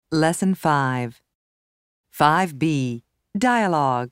Lesson 5. 5b. Dialogue.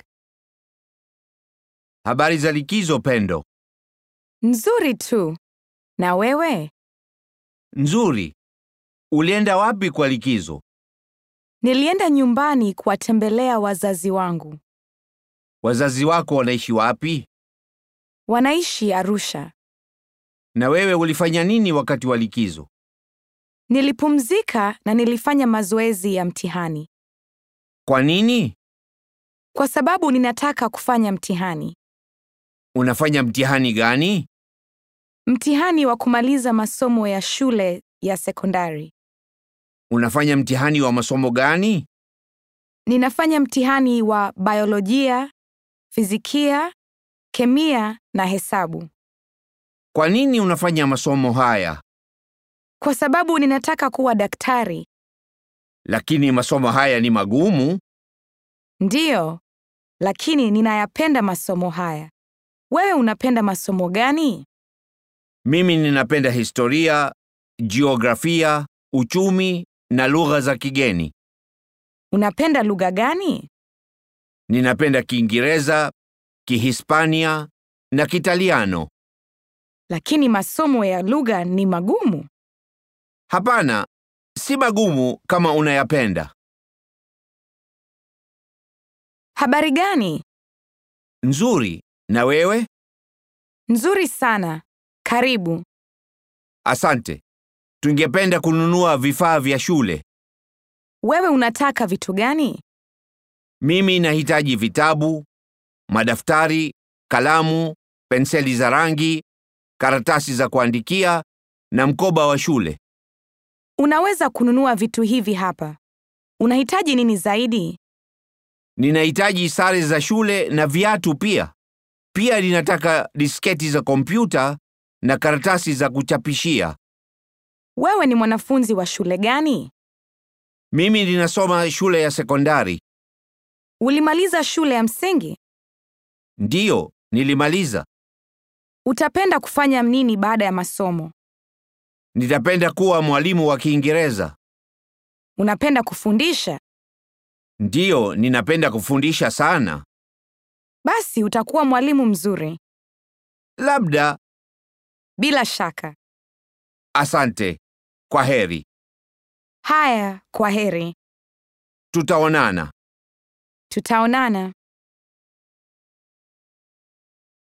Habari za likizo Pendo? Nzuri tu. Na wewe? Nzuri. Ulienda wapi kwa likizo? Nilienda nyumbani kuwatembelea wazazi wangu. Wazazi wako wanaishi wapi? Wanaishi Arusha. Na wewe ulifanya nini wakati wa likizo? Nilipumzika na nilifanya mazoezi ya mtihani Kwa nini? kwa sababu ninataka kufanya mtihani. Unafanya mtihani gani? Mtihani wa kumaliza masomo ya shule ya sekondari. Unafanya mtihani wa masomo gani? Ninafanya mtihani wa biolojia, fizikia, kemia na hesabu. Kwa nini unafanya masomo haya? Kwa sababu ninataka kuwa daktari. Lakini masomo haya ni magumu. Ndiyo, lakini ninayapenda masomo haya. Wewe unapenda masomo gani? Mimi ninapenda historia, jiografia, uchumi na lugha za kigeni. Unapenda lugha gani? Ninapenda Kiingereza, Kihispania na Kitaliano. Lakini masomo ya lugha ni magumu. Hapana, si magumu kama unayapenda. Habari gani? Nzuri. Na wewe? Nzuri sana. Karibu. Asante. Tungependa kununua vifaa vya shule. Wewe unataka vitu gani? Mimi nahitaji vitabu, madaftari, kalamu, penseli za rangi, karatasi za kuandikia na mkoba wa shule. Unaweza kununua vitu hivi hapa. Unahitaji nini zaidi? Ninahitaji sare za shule na viatu pia. Pia ninataka disketi za kompyuta na karatasi za kuchapishia. Wewe ni mwanafunzi wa shule gani? Mimi ninasoma shule ya sekondari. Ulimaliza shule ya msingi? Ndiyo, nilimaliza. Utapenda kufanya nini baada ya masomo? Nitapenda kuwa mwalimu wa Kiingereza. Unapenda kufundisha? Ndiyo, ninapenda kufundisha sana. Basi utakuwa mwalimu mzuri. Labda. Bila shaka. Asante. Kwa heri. Haya, kwa heri. Tutaonana. Tutaonana.